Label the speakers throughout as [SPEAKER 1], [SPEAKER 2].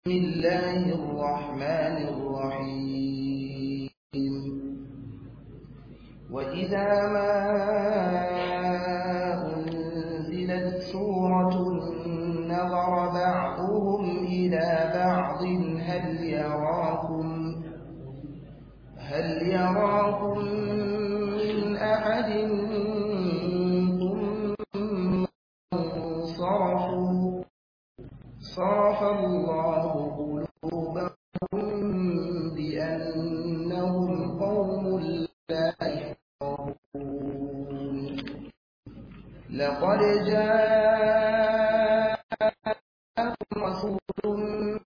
[SPEAKER 1] الله الرحمن الرحيم وإذا ما أنزلت سورة نظر بعضهم إلى بعض هل يراكم هل يراكم من أحد ثم انصرفوا صرف الله قلوبهم بأنهم قوم لا يفقهون لقد جاءكم رسول من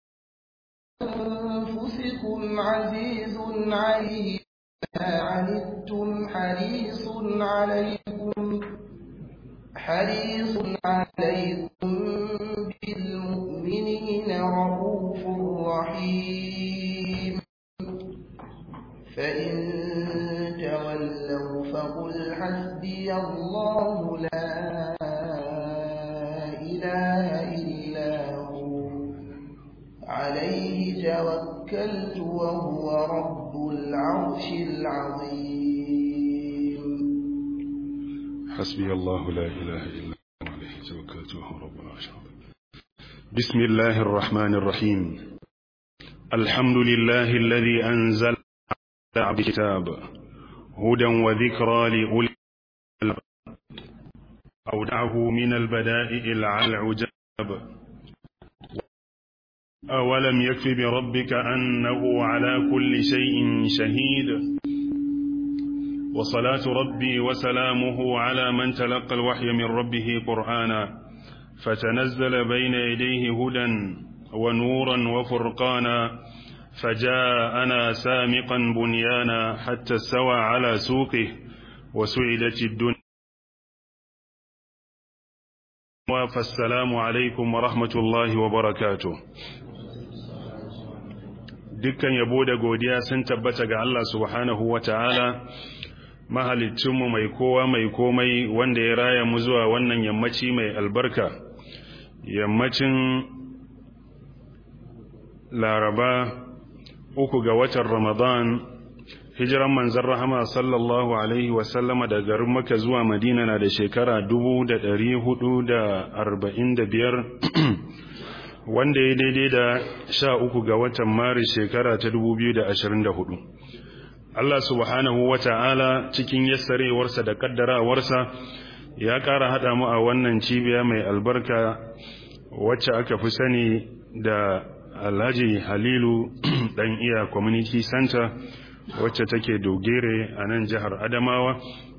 [SPEAKER 1] أنفسكم عزيز عليه ما عنتم حريص عليكم حريص عليكم بالمؤمنين رؤوف رحيم فإن تولوا فقل حسبي الله لا إله إلا هو عليه توكلت وهو رب العرش العظيم
[SPEAKER 2] حسبي الله لا إله إلا هو عليه توكلت وهو رب العرش العظيم بسم الله الرحمن الرحيم الحمد لله الذي أنزل على كتاب هدى وذكرى لأولي الألباب أودعه من البدائع العجاب أولم يكف بربك أنه على كل شيء شهيد وصلاة ربي وسلامه على من تلقى الوحي من ربه قرآنا فتنزل بين يديه هدى ونورا وفرقانا فجاءنا سامقا بنيانا حتى استوى على سوقه وسعدت الدنيا فالسلام عليكم ورحمة الله وبركاته dukkan yabo da godiya sun tabbata ga Allah subhanahu wa ta'ala mahalicinmu mai kowa mai komai wanda ya raya mu zuwa wannan yammaci mai albarka yammacin laraba uku ga watan ramadan hijiran manzan rahama sallallahu alaihi wasallama da garin maka zuwa madina na da shekara biyar. wanda ya daidai da sha uku ga watan maris shekara ta dubu biyu da ashirin da hudu. Allah subhanahu wa ta'ala cikin yassarewarsa da kaddarawarsa ya ƙara haɗa mu a wannan cibiya mai albarka wacce aka fi sani da alhaji halilu ɗan iya community center wacce take dogere a nan jihar adamawa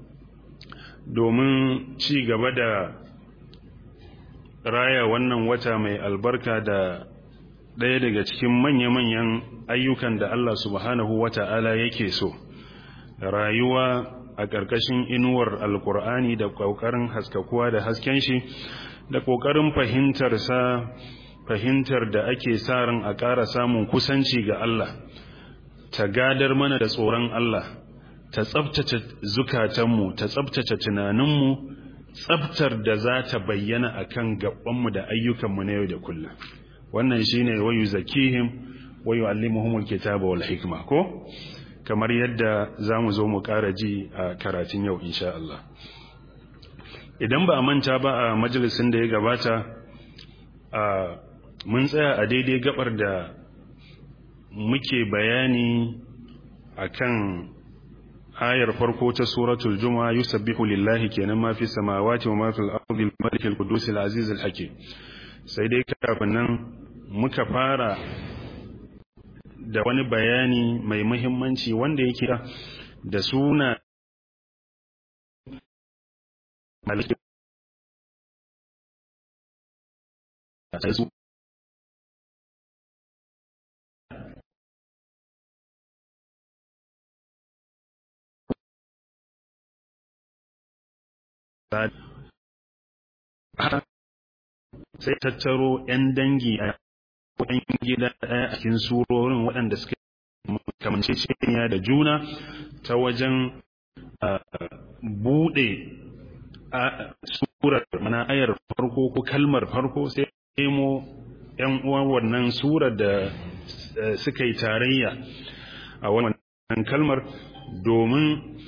[SPEAKER 2] domin ci gaba da raya wannan wata mai albarka da ɗaya daga cikin manya-manyan ayyukan da Allah subhanahu wa ta'ala yake so rayuwa a ƙarƙashin inuwar alkur'ani da ƙoƙarin haskakuwa da hasken shi da ƙoƙarin fahimtarsa fahimtar da ake sa ran a ƙara samun kusanci ga Allah ta gadar mana da tsoron Allah ta tsabtace zukatanmu ta tsabtace tunaninmu tsabtar da za ta bayyana a kan gabanmu da ayyukanmu na yau da kullum wannan shi ne wayu zakihim wayu allimuhumul kitaba wal hikma ko kamar yadda za mu zo mu ƙara ji a karatun yau insha Allah idan ba a manta ba a majalisin da ya gabata a mun tsaya a daidai gabar da muke bayani akan ayar farko ta suratul juma'a yusabbihu lillahi kenan ma fi samawati wa ma fil ardi al-malik al-qudus al-aziz al-hakim sai dai kafin nan muka fara da wani bayani mai muhimmanci wanda yake da suna malik sai tattaro 'yan dangi a ɗan gida ɗaya a cikin surorin waɗanda suka kamance ciniya da juna ta wajen buɗe surar mana ayar farko ko kalmar farko sai nemo ‘yan uwan wannan surar da suka yi tarayya a wannan kalmar domin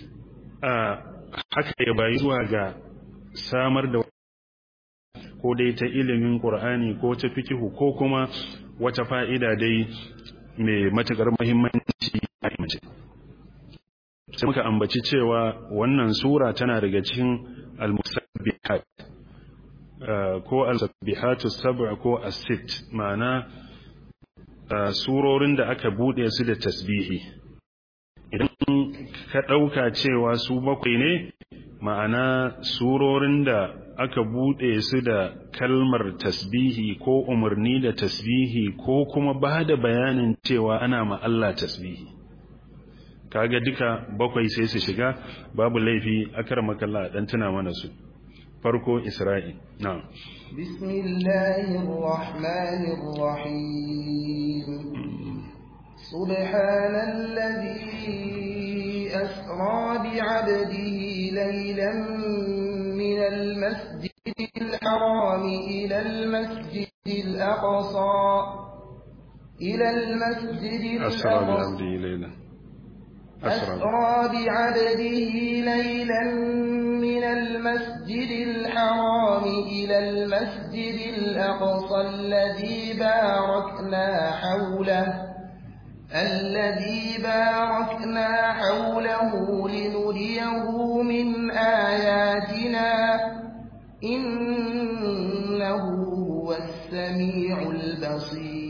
[SPEAKER 2] haka ya bayi zuwa ga samar da ko dai ta ilimin ƙur'ani ko ta fikihu ko kuma wata fa'ida dai mai matuƙar muhimmanci a mace sai muka ambaci cewa wannan sura tana daga cikin al-musabbihat ko al-sabbihatu sab'a ko as-sitt ma'ana surorin da aka bude su da tasbihi idan ka dauka cewa su bakwai ne ma'ana surorin da aka bude su da kalmar tasbihi ko umarni da tasbihi ko kuma ba da bayanin cewa ana ma Allah tasbihi kaga duka bakwai sai su shiga babu laifi akar makalla dan tuna mana su farko isra'i na'am
[SPEAKER 1] bismillahir rahmanir rahim subhanalladhi asra bi 'abdihi laylan min al-masjidil haram ila al-masjidil aqsa ila al-masjidil
[SPEAKER 2] asra bi 'abdihi laylan
[SPEAKER 1] أسرى بعبده ليلا من المسجد الحرام إلى المسجد الأقصى الذي باركنا حوله الذي باركنا حوله لنريه من آياتنا إنه هو السميع البصير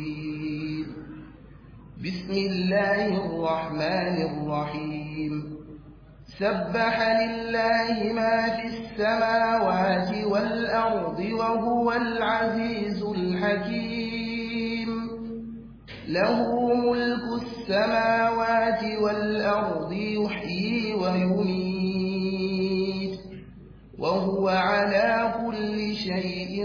[SPEAKER 1] بسم الله الرحمن الرحيم سبح لله ما في السماوات والأرض وهو العزيز الحكيم له ملك السماوات والأرض يحيي ويميت وهو على كل شيء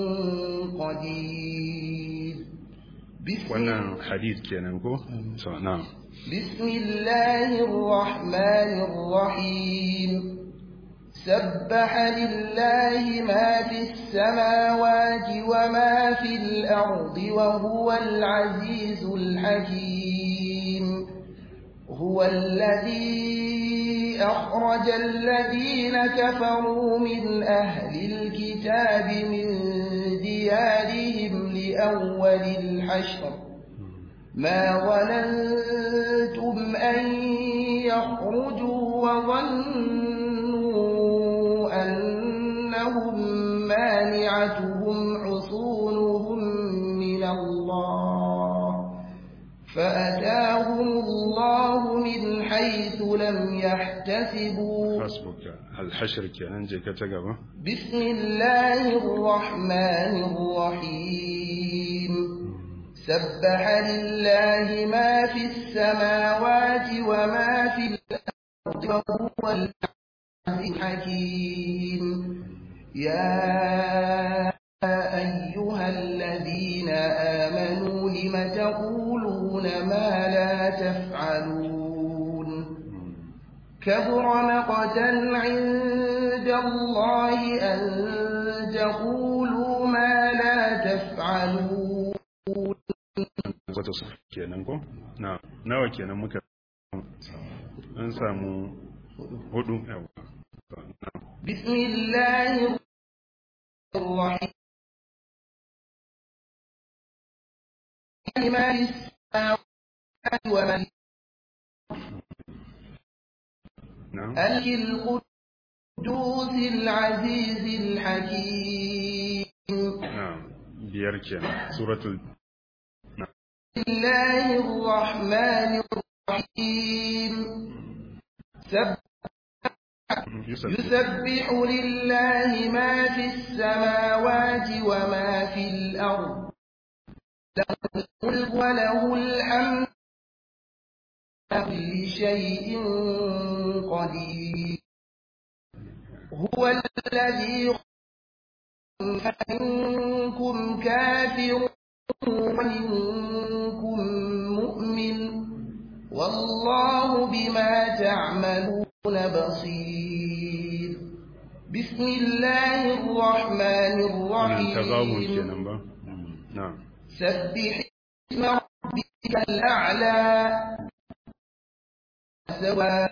[SPEAKER 1] قدير
[SPEAKER 2] wannan hadith kenan ko so na'am
[SPEAKER 1] bismillahir rahmanir rahim sabbaha lillahi ma fis samawati wa ma fil ardi wa huwal azizul hakim huwa alladhi akhraja alladhina kafaru min ahli alkitabi min diyarihim لأول الحشر ما ظننتم أن يخرجوا وظنوا أنهم مانعتهم حصونهم من الله فأتاهم الله من حيث لم يحتسبوا
[SPEAKER 2] حسبك الحشر كان جيك تقبل
[SPEAKER 1] بسم الله الرحمن الرحيم سبح لله ما في السماوات وما في الأرض وهو العزيز الحكيم يا أيها الذين آمنوا لم تقولون ما لا تفعلون كبر مقتا عند الله أن تقولوا ما لا تفعلون
[SPEAKER 2] zata su kenan ko na nawa kenan muka an samu hudu yawa
[SPEAKER 1] بسم الله الرحيم ما السماوات وما
[SPEAKER 2] na'am
[SPEAKER 1] الملك القدوس العزيز الحكيم
[SPEAKER 2] na'am biyar kenan suratul
[SPEAKER 1] بسم الله الرحمن الرحيم سبح
[SPEAKER 2] yusuf
[SPEAKER 1] يسبح لله ما في السماوات وما في الأرض له الملك وله الحمد على كل شيء قدير هو الذي منكم كافر ومنكم مؤمن والله بما تعملون بصير بسم الله الرحمن
[SPEAKER 2] wannan tagabun
[SPEAKER 1] الرحيم
[SPEAKER 2] kenan ba na'am
[SPEAKER 1] سبح اسم ربك الأعلى سواء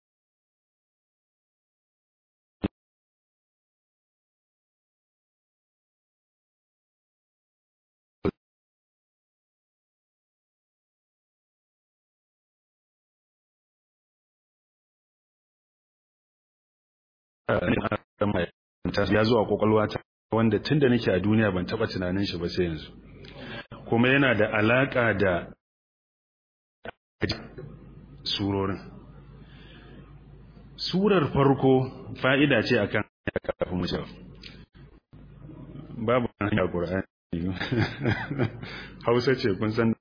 [SPEAKER 2] ya zuwa kwakwalwa ta wanda tun da nake a duniya ban taba tunanin shi ba sai yanzu kuma yana da alaka da surorin surar farko fa'ida ce akan kafin mu cewa babu hanya qur'ani hausa ce kun san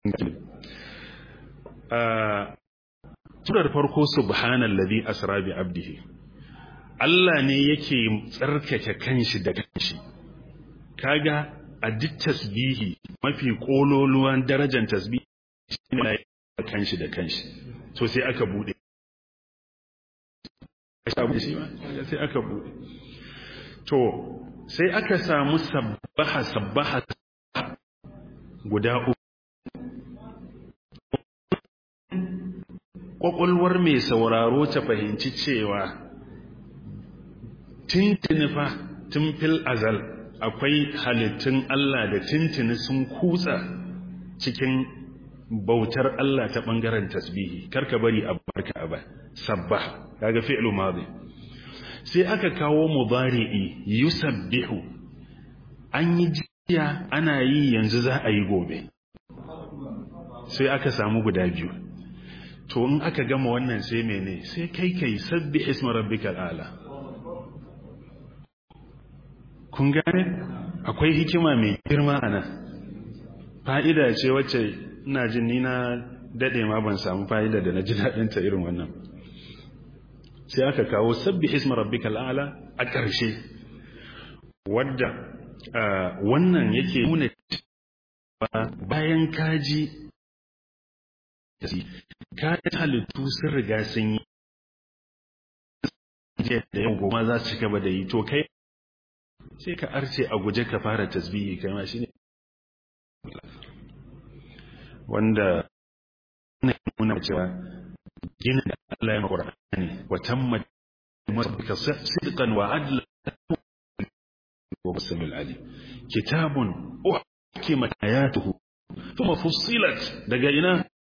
[SPEAKER 2] a surar farko subhanallazi asra bi abdihi Allah ne yake tsarkake kanshi da kanshi kaga a duk tasbihi mafi kololuwan darajar tasbihi shine kanshi da kanshi so sai aka bude sai aka bude to sai aka samu sabbaha sabbaha guda uku kwakwalwar mai sauraro ta fahimci cewa tintini fa tun fil azal akwai halittun Allah da tintini sun kutsa cikin bautar Allah ta bangaren tasbihi karka bari a barka ba sabbah kaga fi'lu madi sai aka kawo mudari'i yusabbihu an yi jiya ana yi yanzu za a yi gobe sai aka samu guda biyu to in aka gama wannan sai mene sai kai kai sabbi isma rabbikal ala kun gane akwai hikima mai girma a nan fa'ida ce wacce ina jin ni na dade ma ban samu fa'ida da na ji daɗin ta irin wannan sai aka kawo sabbi isma rabbikal ala a ƙarshe wadda wannan yake nuna bayan kaji kayan halittu sun riga sun yi da yau goma za su gaba da yi to kai sai ka arce a guje ka fara tasbihi kai ma shine wanda ne nuna cewa gina da Allah ya Qur'ani wa tammat masbika sidqan wa adla wa basamil ali kitabun uhkimat ayatuhu thumma fussilat daga ina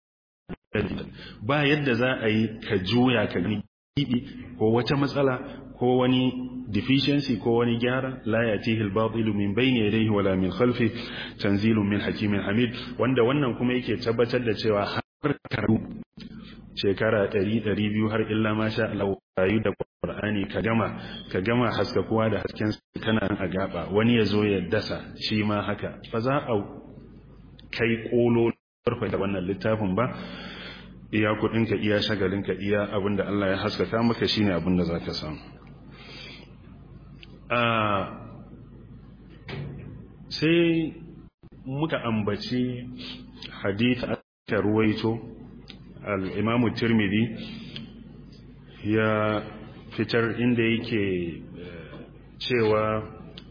[SPEAKER 2] ba yadda za a yi ka juya ka gani ko wata matsala ko wani deficiency ko wani gyara la yatihi al-batil min bayni yadayhi wala min khalfi tanzilun min hakimin hamid wanda wannan kuma yake tabbatar da cewa har karu shekara 100 200 har illa ma sha Allah rayu da Qur'ani ka gama ka gama haska kowa da hasken kana a gaba wani yazo ya dasa shi ma haka fa za a kai kolo farfa da wannan littafin ba iya kudinka iya shagalinka iya abinda Allah ya haskaka maka shine abinda zaka samu sai muka ambaci hadith aka ruwaito al-imamu tirmidhi ya fitar inda yake cewa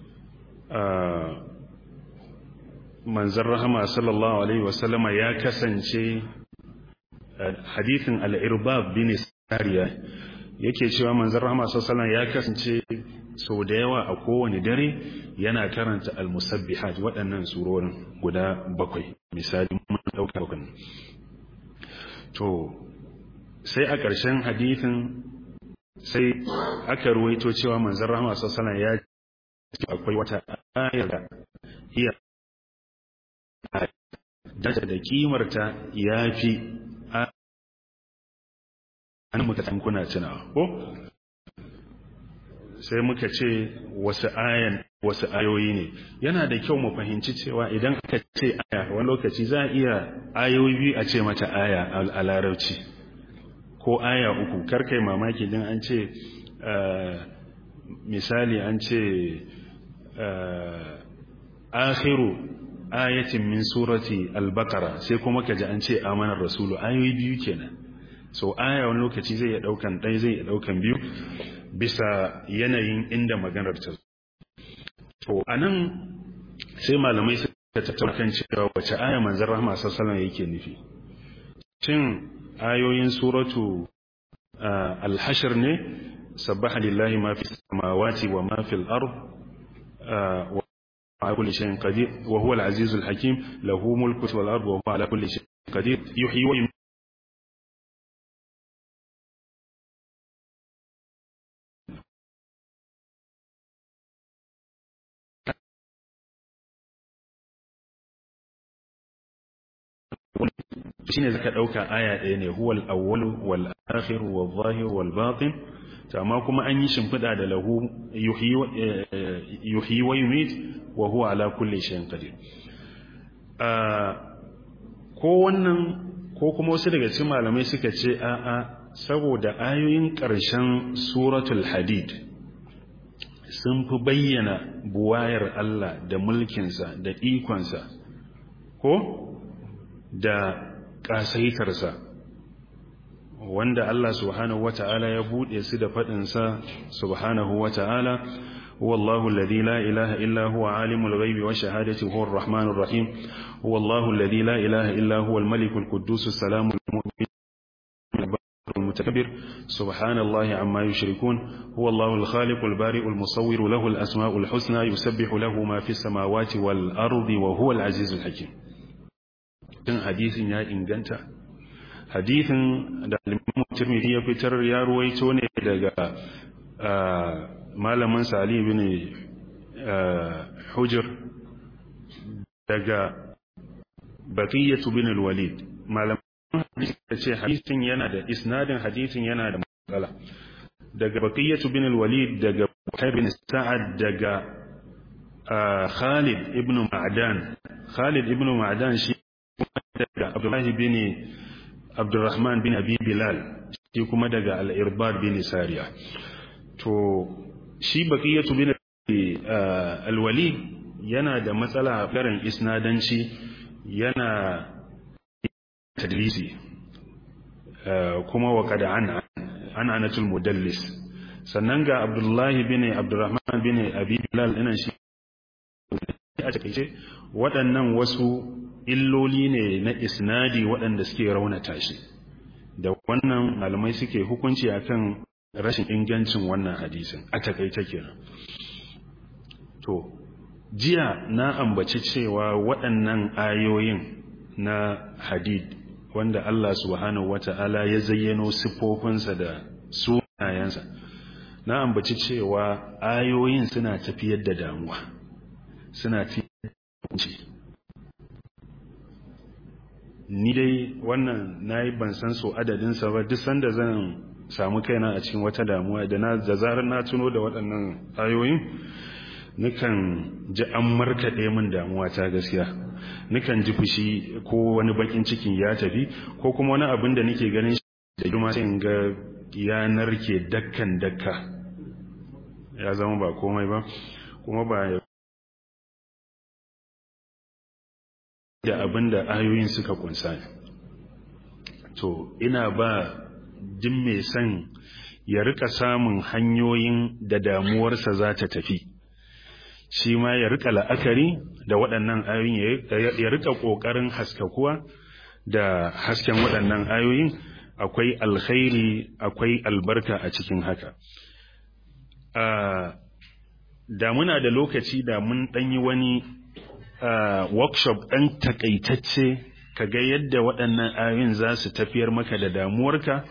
[SPEAKER 2] manzan rahama sallallahu alaihi wasallama ya kasance hadithin al-irbab bin sariya yake cewa manzan rahama sallallahu alaihi ya kasance sau da yawa a kowane dare yana karanta al-musabbihat waɗannan surorin guda bakwai misali mun dauka bakwai to sai a ƙarshen hadithin sai aka ruwaito cewa manzan rahama sallallahu alaihi ya akwai wata ayar da iya data da kimarta ya fi an muka kuna tunawa ko sai muka ce wasu ayan wasu ayoyi ne yana da kyau mu fahimci cewa idan aka ce aya wani lokaci za a iya ayoyi biyu a ce mata aya a larabci ko aya uku karkai mamaki din an ce misali an ce akhiru ayatin min surati al-baqara sai kuma kaji an ce amanar rasulu ayoyi biyu kenan so aya wani lokaci zai iya daukan ɗaya zai iya daukan biyu bisa yanayin inda maganar ta to anan sai malamai ta tattauna kan cewa wace aya manzon rahma sallallahu alaihi yake nufi shin ayoyin suratu al-hashr ne sabbaha lillahi ma fi samawati wa ma fil ard wa على كل شيء قدير وهو العزيز الحكيم له ملك والأرض وهو على كل شيء قدير يحيي ويميت shine zaka dauka aya ɗaya ne huwal awwal wal akhir wal zahir wal batin amma kuma an yi shimfida da lahu yuhyi wa yumit wa huwa ala kulli shay'in qadir ko wannan ko kuma wasu daga cikin malamai suka ce a a saboda ayoyin ƙarshen suratul hadid sun fi bayyana buwayar Allah da mulkinsa da ikonsa ko da ƙasaitarsa wanda Allah subhanahu wata'ala ya buɗe su da faɗinsa subhanahu wata'ala wallahu alladhi la ilaha illa huwa alimul ghaibi wa shahadati huwa arrahmanur rahim wallahu alladhi la ilaha illa huwa al-malikul quddus salamul mu'min المتكبر سبحان الله عما يشركون هو الله الخالق البارئ المصور له الأسماء الحسنى يسبح له ما في السماوات والأرض وهو العزيز الحكيم din hadisin ya inganta hadisin da alimin tirmidhi ya fitar ya ruwaito ne daga malamin sali bin hujr daga baqiyatu bin al-walid malamin hadisi ce hadisin yana da isnadin hadisin yana da matsala daga baqiyatu bin al-walid daga Bukhari bin Sa'ad daga Khalid ibn Ma'dan Khalid ibn Ma'dan shi daga Abdullahi bin Abdurrahman bin Abi Bilal shi kuma daga Al-Irbad bin Sariya to shi baqiyatu bin al-Walid yana da matsala a garin isnadanci yana tadlisi kuma wa kada an an anatul mudallis sannan ga Abdullahi bin Abdurrahman bin Abi Bilal ina shi a takeice waɗannan wasu illoli ne na isnadi waɗanda suke raunata shi da wannan malamai suke hukunci akan rashin ingancin wannan hadisin a takaice kenan to jiya na ambaci cewa waɗannan ayoyin na hadid wanda Allah subhanahu wata'ala ya zayyano siffofinsa da sunayensa na ambaci cewa ayoyin suna tafiyar da damuwa suna tafiyar da ni dai wannan nayi ban san so adadin sa ba duk sanda zan samu kaina a cikin wata damuwa da na da zarar na tuno da waɗannan ayoyin nukan ji an markaɗe min damuwa ta gaskiya nukan ji fushi ko wani bakin cikin ya tafi ko kuma wani abin da nake ganin shi da girma sai in ga yanar ke dakkan dakka ya zama ba komai ba kuma ba da abin da ayoyin suka kunsa to ina ba jin mai son ya rika samun hanyoyin da damuwarsa za ta tafi shi ma ya rika la'akari da waɗannan ayoyin ya rika ƙoƙarin haskakuwa da hasken waɗannan ayoyin akwai alkhairi akwai albarka a cikin haka da muna da lokaci da mun ɗanyi wani workshop ɗan takaitacce ka ga yadda waɗannan ayoyin za su tafiyar maka da damuwarka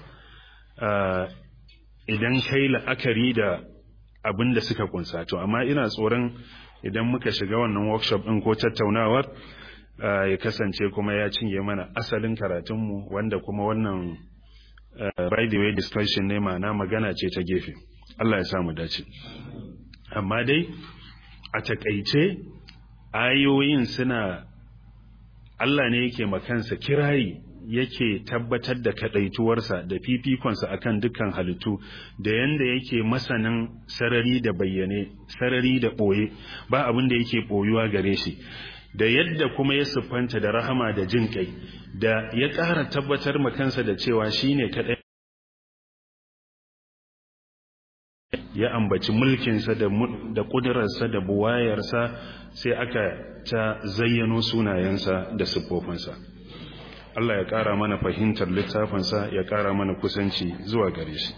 [SPEAKER 2] idan kai la'akari da abin da suka kunsa to amma ina tsoron idan muka shiga wannan workshop ɗin ko tattaunawar ya kasance kuma ya cinye mana asalin karatunmu wanda kuma wannan by the way discussion ne ma'ana magana ce ta gefe Allah ya samu dace amma dai a takaice ayoyin suna Allah ne yake makansa kirayi yake tabbatar da kadaituwarsa da fifikonsa akan dukkan halittu da yanda yake masanin sarari da bayyane sarari da boye ba abin da yake boyuwa gare shi da yadda kuma ya siffanta da rahama da jin kai da ya ƙara tabbatar makansa da cewa shine kadai ya ambaci mulkinsa da da kudurarsa da buwayarsa sai aka ta zayyano sunayensa da siffofinsa Allah ya ƙara mana fahimtar littafinsa ya ƙara mana kusanci zuwa gare shi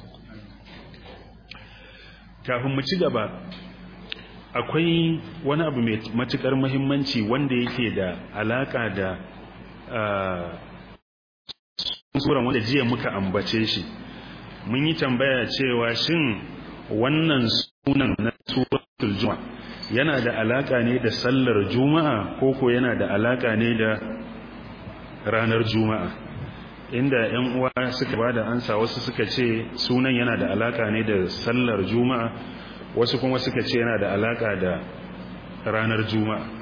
[SPEAKER 2] kafin mu ci gaba akwai wani abu mai matukar muhimmanci wanda yake da alaka da suran wanda jiya muka ambace shi mun yi tambaya cewa shin wannan sunan na suratul juma'a yana da alaka ne da sallar juma'a ko ko yana da alaka ne da ranar juma'a inda yan uwa suka bada ansa wasu suka ce sunan yana da alaka ne da sallar juma'a wasu kuma suka ce yana da alaka da ranar juma'a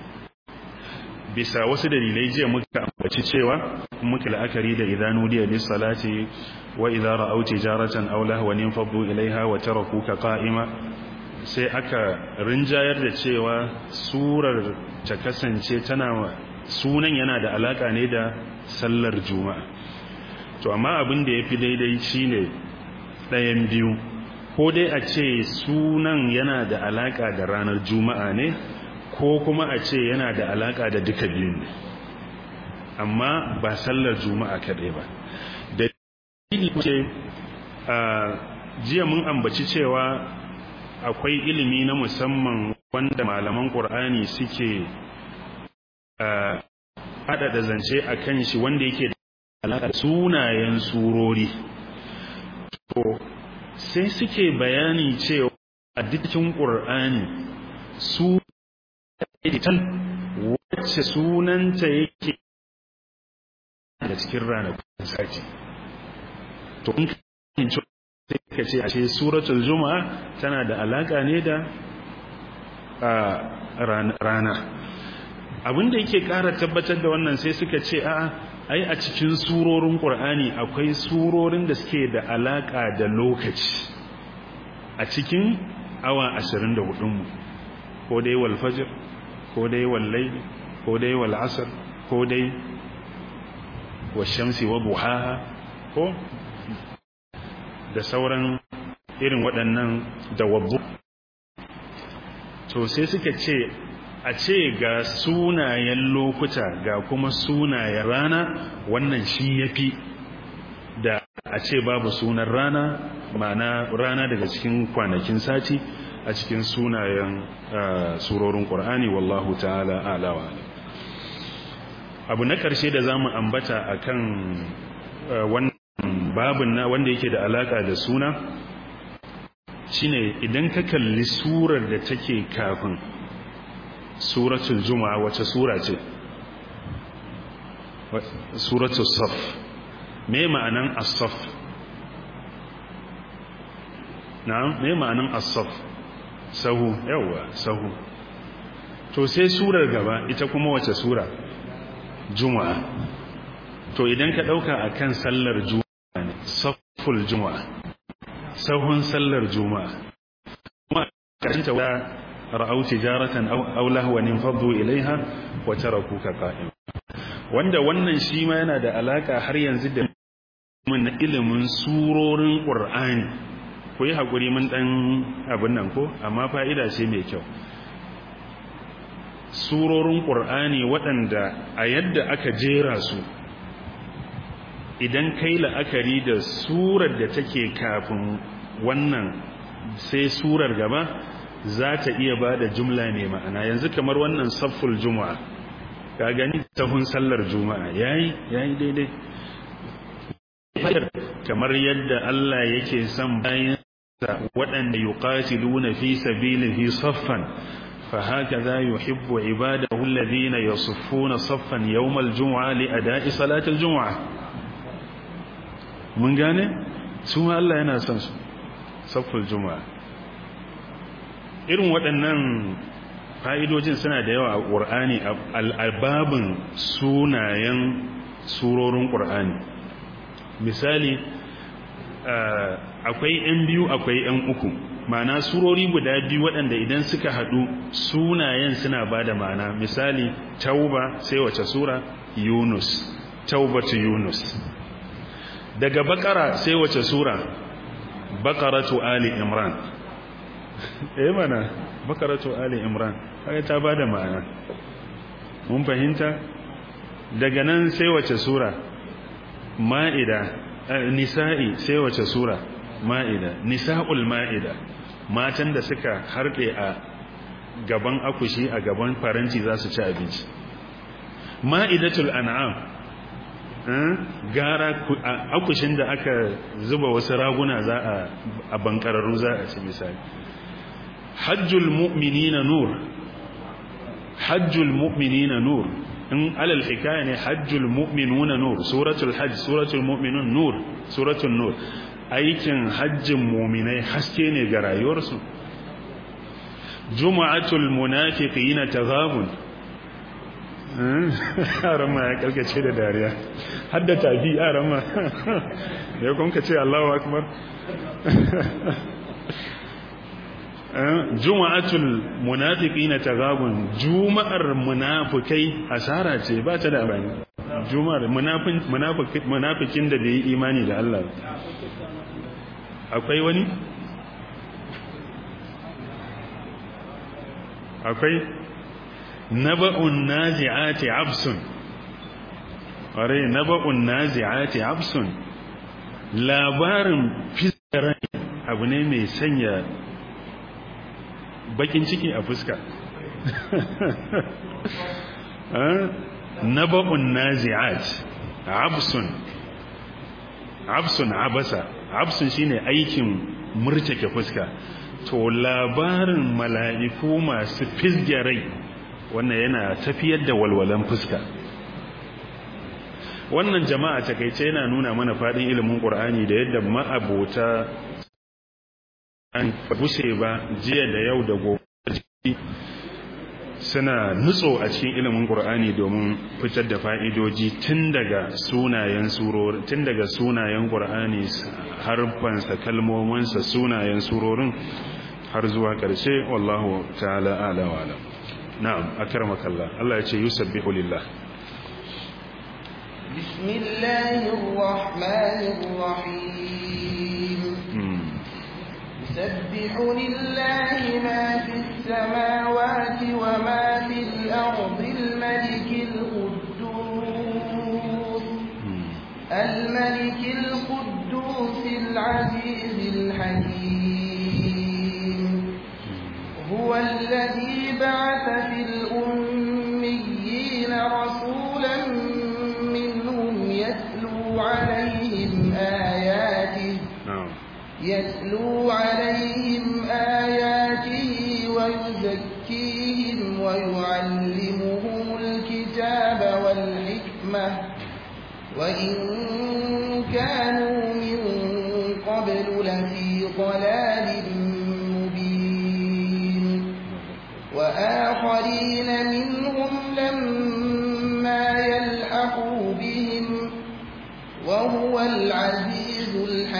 [SPEAKER 2] bisa wasu dalilai jiya muka ambaci cewa muka la'akari da idan nudiya lis salati wa idza ra'aw tijaratan aw lahwan yanfadu ilaiha wa tarakuka qa'ima sai aka rinjayar da cewa surar ta kasance tana sunan yana da alaka ne da sallar juma'a to amma abin da yafi daidai shine ɗayan biyu ko dai a ce sunan yana da alaka da ranar juma'a ne ko kuma a ce yana da alaka da duka biyun ne amma ba sallar juma'a kaɗai ba da ce a jiya mun ambaci cewa akwai ilimi na musamman wanda malaman ƙur'ani suke haɗaɗa zance a kan shi wanda yake da alaƙa sunayen surori to sai suke bayani cewa a dukkan ƙur'ani su ita wacce sunanta yake da cikin ranakun sati to in kan sai ka ce ashe suratul juma'a tana da alaka ne da rana abinda yake ƙara tabbatar da wannan sai suka ce a ai a cikin surorin qur'ani akwai surorin da suke da alaka da lokaci a cikin awa 24 mu ko dai wal fajr ko dai wal layl ko dai wal asr ko dai washamsi wa buhaha ko da sauran irin waɗannan dawabbu to sai suka ce a ce ga sunayen lokuta ga kuma sunayen rana wannan shi yafi da a ce babu sunan rana ma'ana rana daga cikin kwanakin sati a cikin sunayen surorin ƙur'ani wallahu ta'ala alawa abu na ƙarshe da za mu ambata a kan wannan babin na wanda yake da alaƙa da suna shine idan ka kalli surar da take kafin suratul juma'a wace sura ce suratul saf me ma'anan as-saf na'am me ma'anan as-saf sahu yawa sahu to sai surar gaba ita kuma wace sura juma'a to idan ka dauka akan sallar juma'a ne saful juma'a sahun sallar juma'a kuma karanta wa ra'au tijaratan aw aw lahwan infaddu ilaiha wa tarakuka qa'im wanda wannan shi ma yana da alaka har yanzu da mun ilimin surorin qur'ani ku yi hakuri mun dan abin nan ko amma fa'ida ce mai kyau surorin ƙur'ani waɗanda a yadda aka jera su idan kai la'akari da surar da take kafin wannan sai surar gaba za ta iya ba da jumla mai ma'ana yanzu kamar wannan safful juma'a ka gani tahun sallar juma'a yayi yayi daidai kamar yadda Allah yake son bayan waɗanda yuqatiluna fi sabilihi saffan فهكذا يحب عباده الذين يصفون صفا يوم الجمعة لأداء صلاة الجمعة من gane su ma Allah yana son su safful juma'a irin waɗannan fa'idojin suna da yawa a ƙur'ani al'ababin sunayen surorin ƙur'ani misali akwai ‘yan biyu akwai ‘yan uku ma'ana surori guda biyu waɗanda idan suka haɗu sunayen suna ba da ma'ana misali tauba sai wace sura yunus taubatu yunus daga bakara sai wace sura bakaratu ali imran eh mana bakaratu ali imran kaga ta bada ma'ana mun fahimta daga nan sai wace sura ma'ida nisa'i sai wace sura ma'ida nisa'ul ma'ida matan da suka harbe a gaban akushi a gaban faranti za su ci abinci ma'idatul an'am gara akushin da aka zuba wasu raguna za a bankararru za a ci misali hajjul mu'minina nur hajjul mu'minina nur in alal hikaya ne hajjul mu'minuna nur suratul hajj suratul mu'minun nur suratul nur aikin hajjin mu'minai haske ne ga rayuwarsu juma'atul munafiqina taghabun arama ya kalkace da dariya hadda tafi arama ya kun ka ce Allahu akbar juma'atul munafiqina taghabun juma'ar munafikai asara ce ba ta da amfani juma'ar munafikin da bai yi imani da Allah akwai wani akwai naba'un nazi'ati absun ƙwarai naba'un nazi'ati absun labarin fiskarai abu ne mai sanya bakin ciki a fuska naba'un nazi'at absun absun abasa absun shine aikin murtake fuska to labarin mala'iku masu fisgarai wannan yana tafiyar da walwalan fuska wannan jama'a takaice yana nuna mana fadin ilimin ƙur'ani da yadda ma'abota an bushe ba jiya da yau da gobe suna nutso a cikin ilimin ƙur'ani domin fitar da fa'idoji tun daga sunayen surori tun daga sunayen ƙur'ani harfansa kalmominsa sunayen surorin har zuwa ƙarshe wallahu ta'ala ala wa alam na'am akramaka Allah Allah ya ce yusabbihu lillah
[SPEAKER 1] bismillahir rahmanir rahim yusabbihu lillahi ma fis samawati wa ma fil ardi al malikil quddus al malikil quddus al aziz al hakim هو الذي بعث في الأميين رسولا منهم يتلو عليهم آياته يتلو عليهم آياته ويزكيهم ويعلمهم الكتاب والحكمة وإن كانوا من قبل لفي ضلال وآخرين منهم لما يلحقوا بهم وهو العزيز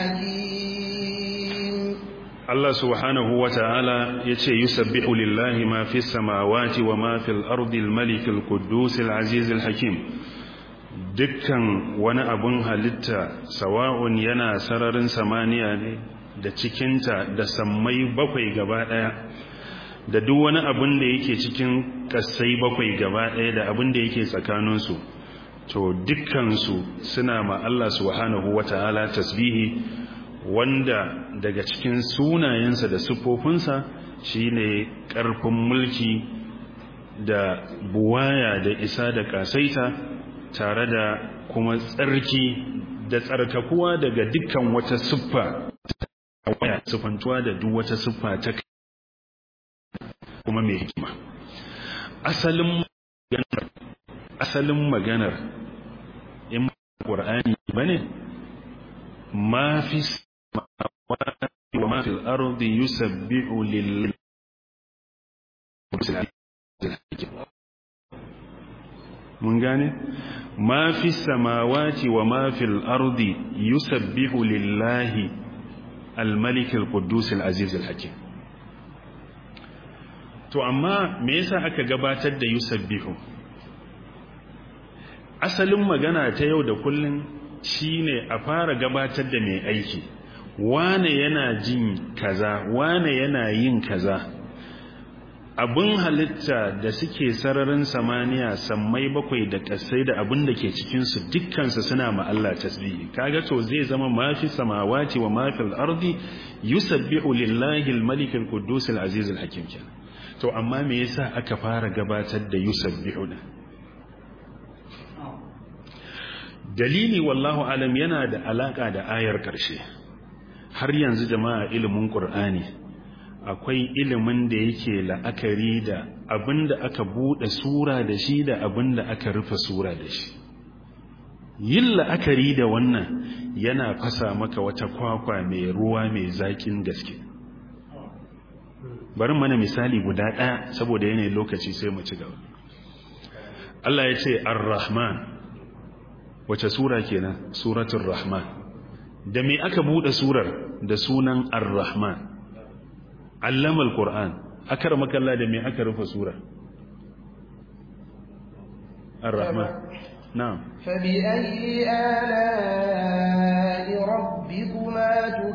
[SPEAKER 1] الحكيم
[SPEAKER 2] الله سبحانه وتعالى يتي يسبح لله ما في السماوات وما في الأرض الملك القدوس العزيز الحكيم dukkan wani abun halitta sawa'un yana sararin samaniya ne da cikinta da sammai bakwai gaba daya da duk wani abin da yake cikin kasai bakwai gaba ɗaya da abin da yake tsakaninsu to dukkansu suna ma Allah subhanahu wata'ala tasbihi wanda daga cikin sunayensa da siffofinsa shine ƙarfin mulki da buwaya da isa da kasaita tare da kuma tsarki da tsarkakuwa daga dukkan wata siffa waya siffantuwa da duk wata siffa ta kuma mai hikima asalin maganar asalin maganar in qur'ani bane ma fi samawati wa ma fil ardi yusabbihu lillahi mun gane ma fi samawati wa ma fil ardi yusabbihu lillahi al-malik al-quddus al-aziz al-hakim to amma me yasa aka gabatar da yusabbihu asalin magana ta yau da kullun shine a fara gabatar da mai aiki wane yana jin kaza wane yana yin kaza abin halitta da suke sararin samaniya sammai bakwai da ƙasai da abin da ke cikinsu dukkansu suna ma'alla tasbihi kaga to zai zama mafi samawati wa mafi al'ardi yusabbihu lillahi al-malik al-quddus al-aziz al-hakim kenan to amma me yasa aka fara gabatar da yusabbihu da dalili wallahu alam yana da alaka da ayar karshe har yanzu jama'a ilimin qur'ani akwai ilimin da yake la'akari da abinda aka bude sura da shi da abinda aka rufe sura da shi yin la'akari da wannan yana fasa maka wata kwakwa mai ruwa mai zakin gaske bari mana misali guda ɗaya saboda yanayin lokaci sai mu ci gaba Allah ya ce ar-rahman wace sura kenan suratul rahman da me aka bude surar da sunan ar-rahman allama al-qur'an akar makalla da me aka rufe sura ar-rahman na'am
[SPEAKER 1] فبأي آلاء ربكما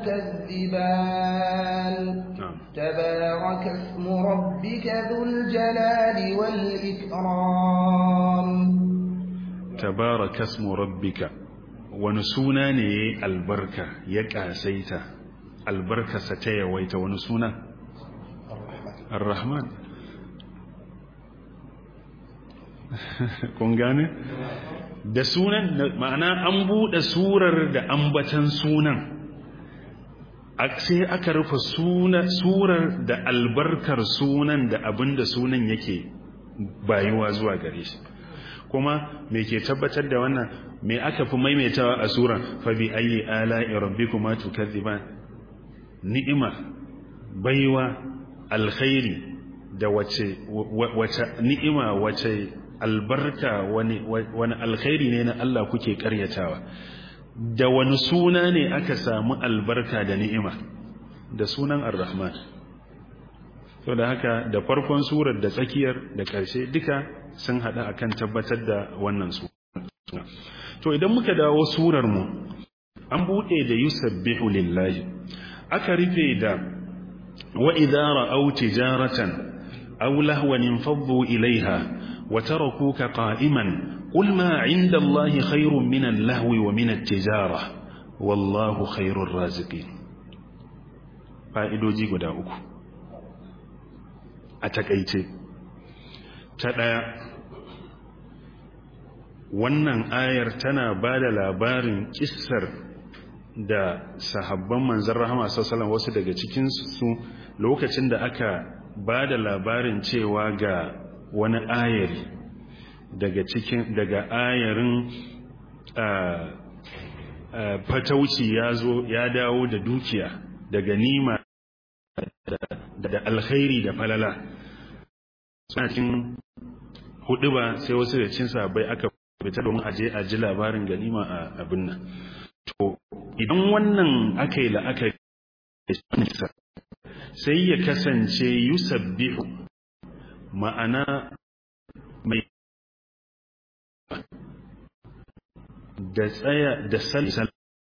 [SPEAKER 1] تكذبان
[SPEAKER 2] na'am
[SPEAKER 1] تبارك اسم ربك ذو الجلال والإكرام
[SPEAKER 2] tabaraka ismu rabbika wani suna ne yayi albarka ya kasaita albarkarsa ta yawaita wani suna ar-rahman kun gane da sunan ma'ana an bude surar da ambatan sunan a- sai aka rufe suna surar da albarkar sunan da abinda sunan yake bayuwa zuwa gare shi kuma me ke tabbatar da wannan me aka fi maimaitawa a suran fa bi ayi ala'i rabbikuma tukazziban ni'ima baiwa alkhairi da wace wace ni'ima wace albarka wani wani alkhairi ne na Allah kuke karyatawa da wani suna ne aka samu albarka da ni'ima da sunan ar-rahman to da haka da farkon surar da tsakiyar da ƙarshe duka sun haɗa akan tabbatar da wannan suna to idan muka dawo surar mu an buɗe da yusabbihu lillahi aka rufe da wa idza ra'aw tijaratan aw lahwan infaddu ilaiha wa tarakuka qa'iman qul ma 'inda allahi khairun min al-lahwi wa min at-tijara wallahu khairur raziqin fa'idoji guda uku a takaice ta ɗaya wannan ayar tana ba da labarin ƙisar da sahabban manzan rahama sassalan wasu daga cikinsu lokacin da aka ba da labarin cewa ga wani ayari daga cikin daga ayarin fatauci ya zo ya dawo da dukiya daga nima da alkhairi da falala suna cikin hudu ba sai wasu da cin sabai aka fita domin aje a ji labarin ganima a abin nan to idan wannan aka yi la'akari sai ya kasance yusabbihu ma'ana mai da tsaya da sallar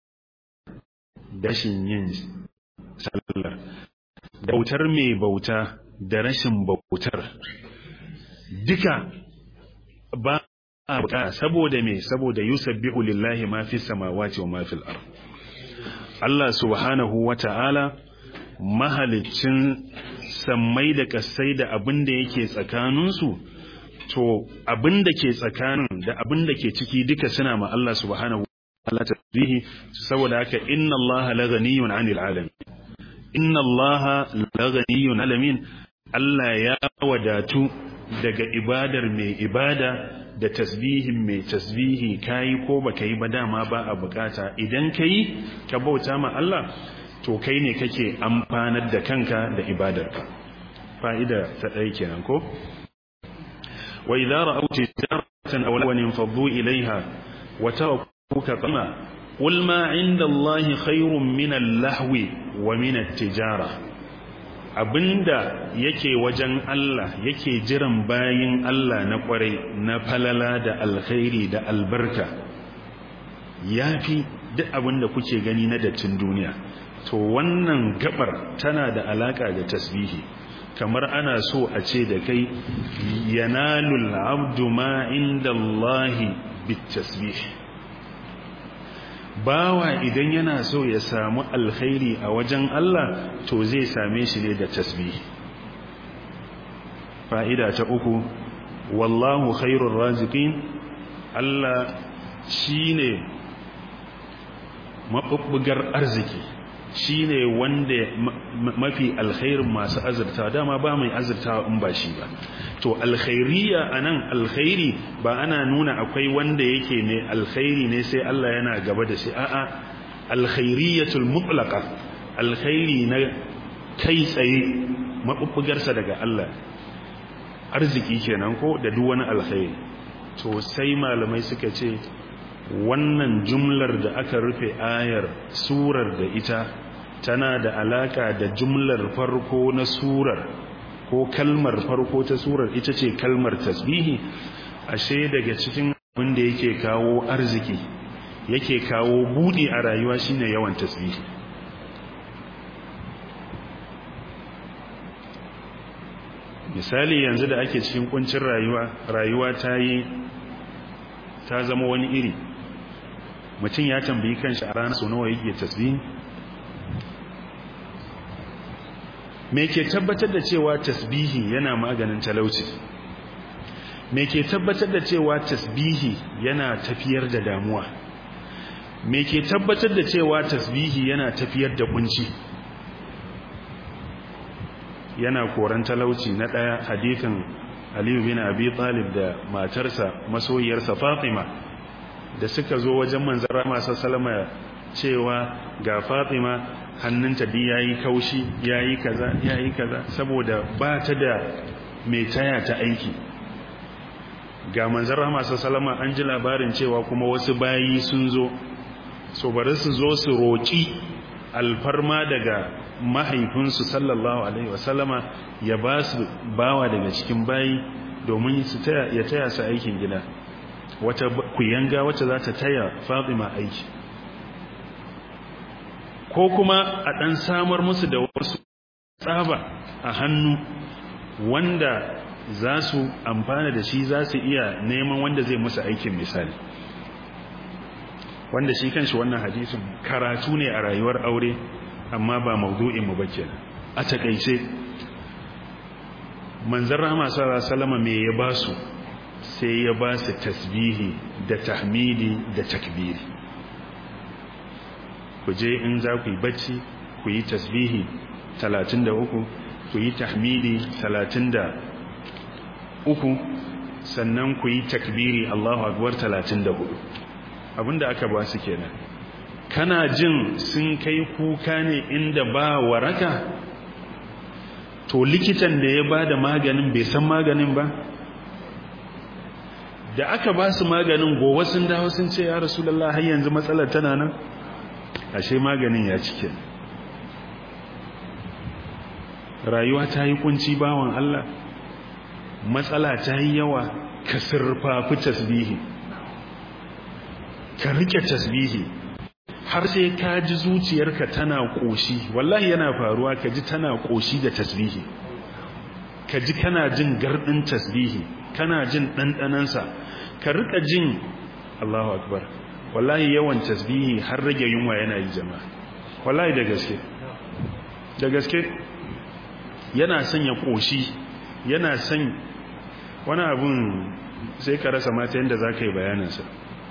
[SPEAKER 2] dashin yin sallar bautar mai bauta da rashin bautar duka ba a buƙa saboda me saboda yusabbihu lillahi ma fi samawati wa ma fil ard Allah subhanahu wata'ala mahalicin sammai da kasai da abin da yake tsakaninsu to abin da ke tsakanin da abin da ke ciki duka suna ma Allah subhanahu wata'ala tasbihi saboda haka inna Allah la ghaniyun 'anil alamin inna Allah la ghaniyun alamin Allah ya wadatu daga ibadar mai ibada da tasbihin mai tasbihi kayi ko baka yi ba dama ba a bukata idan kayi ka bauta ma Allah to kai ne kake amfanar da kanka da ibadarka fa'ida ta ɗaya kenan ko wa idza ra'aw tijaratan aw lawan faddu ilaiha wa tarakuka qama qul ma 'inda Allahi khairun min al-lahwi wa min at-tijara abinda yake wajen Allah yake jiran bayin Allah na kwarai na falala da alkhairi da albarka yafi duk abinda kuke gani na dattin duniya to wannan gabar tana da alaka da tasbihi kamar ana so a ce da kai yanalul abdu ma inda Allahi bitasbih bawa idan yana so ya samu alkhairi a wajen Allah to zai same shi ne da tasbih fa'ida ta uku wallahu khairur raziqin Allah shine mabubbugar arziki shine wanda mafi alkhairin masu azurta dama ba mai azurta in ba shi ba to alkhairiya anan alkhairi ba ana nuna akwai wanda yake ne alkhairi ne sai Allah yana gaba da shi a'a alkhairiyatul mutlaqa alkhairi na kai tsaye mabubbugarsa daga Allah arziki kenan ko da duk wani alkhairi to sai malamai suka ce wannan jumlar da aka rufe ayar surar da ita tana da alaka da jumlar farko na surar ko kalmar farko ta surar ita ce kalmar tasbihi ashe daga cikin abin da yake kawo arziki yake kawo budi a rayuwa shine yawan tasbihi misali yanzu da ake cikin kuncin rayuwa rayuwa ta yi ta zama wani iri mutum ya tambayi kanshi a ranar sau nawa yake tasbihi me ke tabbatar da cewa tasbihi yana maganin talauci me ke tabbatar da cewa tasbihi yana tafiyar da damuwa me ke tabbatar da cewa tasbihi yana tafiyar da kunci yana koran talauci na ɗaya hadithin Aliyu bin Abi Talib da matarsa masoyiyarsa Fatima da suka zo wajen manzon Rahama sallallahu cewa ga Fatima hannunta di yayi kaushi yayi kaza yayi kaza saboda ba ta da mai taya ta aiki ga manzon Rahama sallallahu an ji labarin cewa kuma wasu bayi sun zo so bari su zo su roki alfarma daga mahaifinsu sallallahu alaihi wasallama ya ba su bawa daga cikin bayi domin su taya ya taya su aikin gida wata kuyanga wacce za ta taya Fatima aiki ko kuma a dan samar musu da wasu tsaba a hannu wanda za su amfana da shi za su iya neman wanda zai musu aikin misali wanda shi kanshi wannan hadisin karatu ne a rayuwar aure amma ba maudu'in mu bace a takeice manzon rahama sallallahu alaihi wasallam me ya basu sai ya ba su tasbihi da tahmidi da takbiri ku je in za ku yi bacci ku yi tasbihi 33 ku yi tahmidi 33 sannan ku yi takbiri Allahu akbar 34 abinda aka ba su kenan kana jin sun kai kuka ne inda ba waraka to likitan da ya bada maganin bai san maganin ba da aka ba su maganin gowa sun dawo sun ce ya rasulullah har yanzu matsalar tana nan ashe maganin ya cike rayuwa ta yi kunci bawan Allah matsala ta yi yawa ka sirfafi tasbihi ka rike tasbihi har sai ka ji zuciyarka tana koshi wallahi yana faruwa ka ji tana koshi da tasbihi ka ji kana jin gardin tasbihi kana jin ɗanɗanansa ka rika jin Allahu akbar wallahi yawan tasbihi har rage yunwa yana yi jama'a wallahi da gaske da gaske yana sanya koshi yana san wani abun sai ka rasa mata yadda za ka yi bayaninsa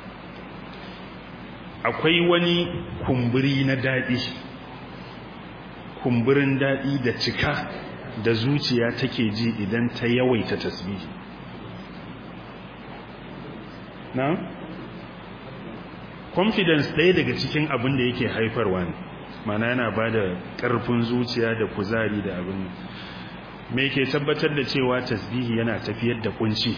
[SPEAKER 2] akwai wani kumburi na daɗi kumburin daɗi da cika da zuciya take ji idan ta yawaita tasbihi na confidence ɗaya daga cikin abin da yake haifarwa ne mana yana ba da ƙarfin zuciya da kuzari da abin me ke tabbatar da cewa tasbihi yana tafiyar da kunci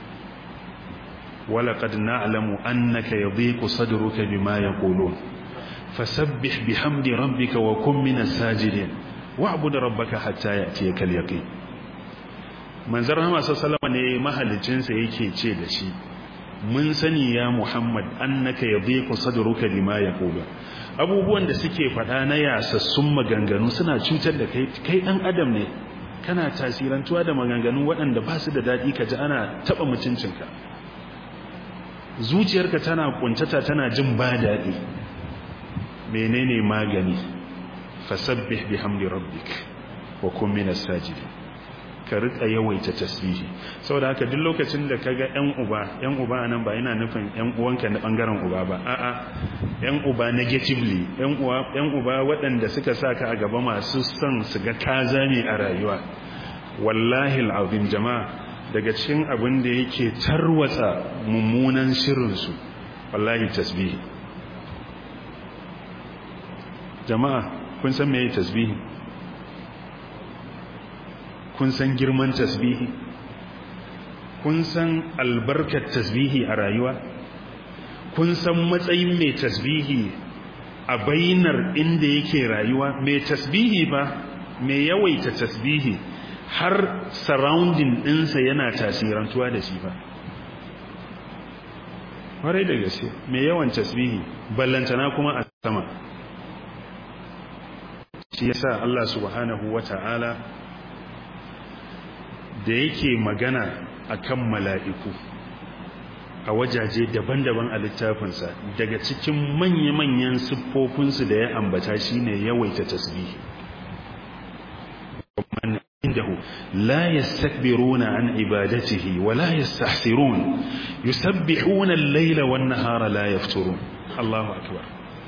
[SPEAKER 2] ولقد نعلم أنك يضيق صدرك بما يقولون فسبح بحمد ربك وكن من الساجدين واعبد ربك حتى يأتيك اليقين manzar Muhammad sallallahu alaihi ne mahalicinsa yake ce da shi mun sani ya Muhammad annaka yadhiqu sadruka bima yaqulu abubuwan da suke faɗa na yasassun maganganu suna cutar da kai kai dan adam ne kana tasirantuwa da maganganu waɗanda ba su da daɗi ka ji ana taɓa mutuncinka zuciyarka tana kuntata tana jin ba daɗi menene magani fasabbih bihamdi rabbik wa kun minas sajidin ka rika yawaita tasbihi saboda haka duk lokacin da kaga ƴan uba ƴan uba nan ba yana nufin ƴan uwanka na bangaren uba ba a'a ƴan uba negatively ƴan uwa ƴan uba waɗanda suka saka a gaba masu son su ga kazami a rayuwa wallahi alazim jama'a daga cikin abin da yake tarwatsa mummunan shirin su wallahi tasbihi jama'a kun san meye tasbihi kun san girman tasbihi kun san albarkar tasbihi a rayuwa kun san matsayin mai tasbihi a bainar inda yake rayuwa mai tasbihi ba mai yawaita tasbihi har surrounding ɗinsa yana tasirantuwa da shi ba kwarai da gaske mai yawan tasbihi ballantana kuma a sama shi yasa Allah subhanahu wata'ala da yake magana akan mala'iku a wajaje daban-daban a littafinsa daga cikin manya-manyan siffofinsu da ya ambata shine yawaita tasbihi man indahu la yastakbiruna an ibadatihi wa la yastahsirun yusabbihuna al-layla wan-nahara la yafturun Allahu akbar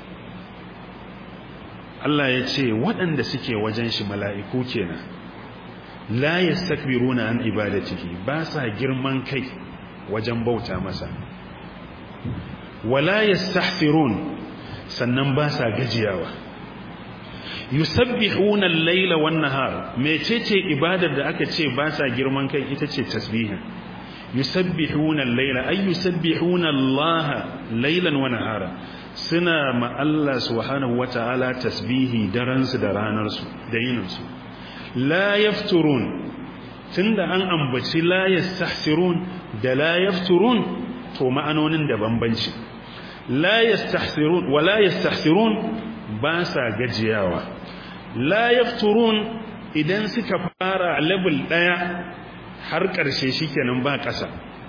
[SPEAKER 2] Allah ya ce waɗanda suke wajen shi mala'iku kenan la yastakbiruna an ibadatihi ba sa girman kai wajen bauta masa wala yastahsirun sannan ba sa gajiyawa yusabbihuna al-laila wan-nahar mecece ibadar da aka ce ba sa girman kai ita ce tasbihin yusabbihuna al-laila ay yusabbihuna Allah laylan wa nahara suna ma Allah subhanahu wata'ala tasbihi daren su da ranar su da yinin su la yafturun tunda an ambaci la yastahsirun da la yafturun to ma'anonin da bambanci la yastahsirun wa la yastahsirun ba sa gajiyawa la yafturun idan suka fara level daya har karshe shikenan ba kasa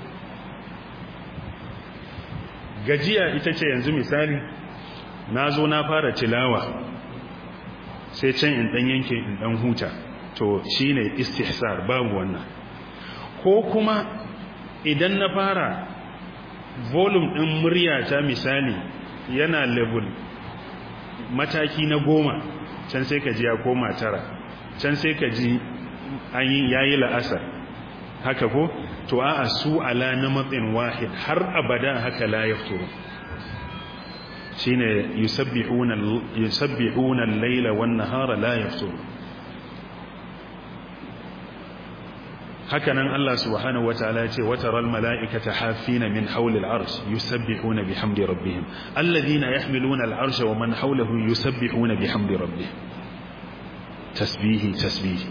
[SPEAKER 2] gajiya ita ce yanzu misali na zo na fara tilawa sai can in dan yanke in dan huta to shine istihsar babu wannan ko kuma idan na fara volume din murya ta misali yana level mataki na goma can sai ka ji ya koma tara can sai ka ji an yi yayi la'asar haka ko to a'a su ala na matsin wahid har abada haka la yafturu shine yusabbihuna yusabbihuna al-laila wan-nahara la yafturu hakanan Allah subhanahu wataala yace wataral malaikata hafina min hawli al-arsh yusabbihuna bihamdi rabbihim alladhina yahmiluna al-arsha wa man hawlahu yusabbihuna bihamdi rabbihim tasbihi tasbihi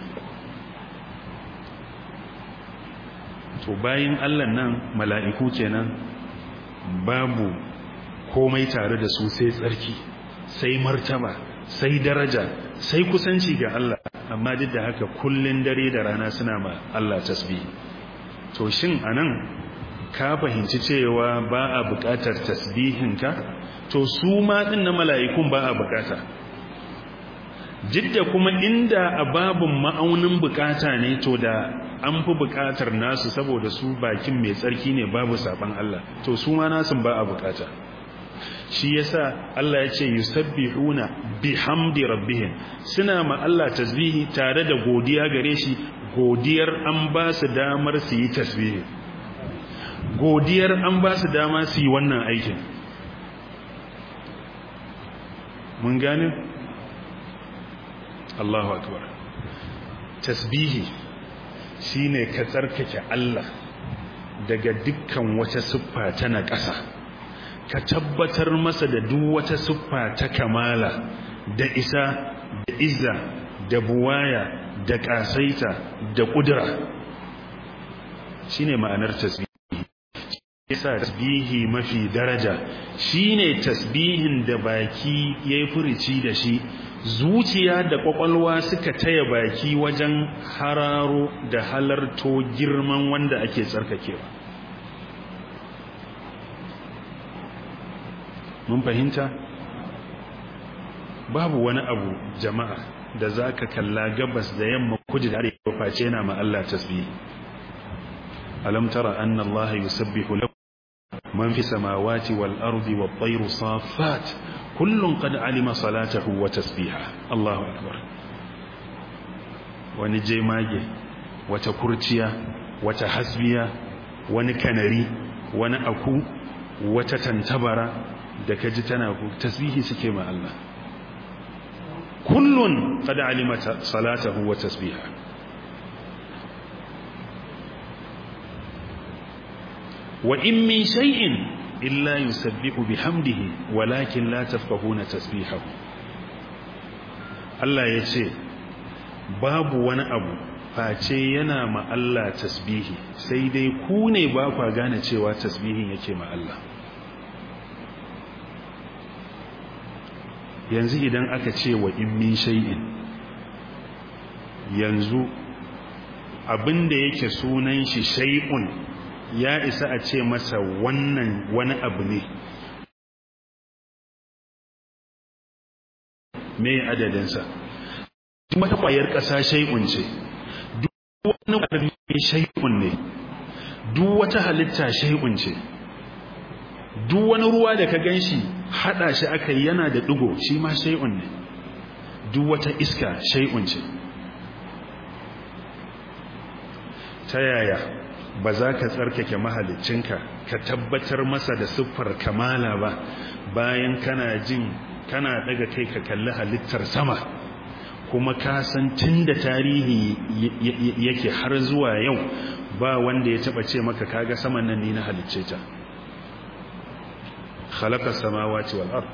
[SPEAKER 2] to bayin Allah nan mala'iku kenan babu komai tare da su sai tsarki sai martaba sai daraja sai kusanci ga Allah amma duk da haka kullun dare da rana suna ma Allah tasbihi to shin anan ka fahimci cewa ba a buƙatar tasbihinka to su ma din na mala'ikun ba a buƙata jidda kuma inda a babun ma'aunin buƙata ne to da an fi buƙatar nasu saboda su bakin mai tsarki ne babu saban Allah to su ma nasun ba a buƙata shi yasa Allah ya ce yusabbihuna bihamdi rabbihim suna ma Allah tasbihi tare da godiya gare shi godiyar an ba su damar su yi tasbihi godiyar an ba su dama su yi wannan aikin mun gane Allahu akbar tasbihi shine ka tsarkake Allah daga dukkan wata siffa ta na ƙasa ka tabbatar masa da duk wata siffa ta kamala da isa da izza da buwaya da ƙasaita da ƙudura shine ma'anar tasbihi yasa tasbihi mafi daraja shine tasbihin da baki yayi furici da shi zuciya da kwakwalwa suka taya baki wajen hararo da halarto girman wanda ake tsarkakewa mun fahimta babu wani abu jama'a da zaka kalla gabas da yamma kudu da arewa face yana ma Allah tasbihi alam tara anna Allah yusabbihu lahu man fi samawati wal ardi wat tayru saffat kullun qad alima salatahu wa tasbiha Allahu akbar wani jemage wata kurciya wata hasbiya wani kanari wani aku wata tantabara da kaji tana tasbihi suke ma Allah kullun qad alima salatahu wa tasbiha wa in min shay'in illa yusabbihu bihamdihi walakin la tafqahuna tasbihahu Allah yace babu wani abu face yana ma Allah tasbihi sai dai ku ne ba kwa gane cewa tasbihin yake ma Allah yanzu idan aka ce wa in min shay'in yanzu abinda yake sunan shi shay'un ya isa a ce masa wannan wani abu ne me adadinsa duk wata kwayar ƙasa shay'un ce duk wani ƙarfi shay'un ne duk wata halitta shay'un ce duk wani ruwa da ka ganshi hada shi aka yi yana da digo shi ma shay'un ne duk wata iska shay'un ce ta yaya ba za ka tsarkake mahalicinka ka tabbatar masa da siffar kamala ba bayan kana jin kana daga kai ka kalli halittar sama kuma ka san tun da tarihi yake har zuwa yau ba wanda ya taba ce maka kaga saman nan ni na halicce ta khalaqa samawati wal ard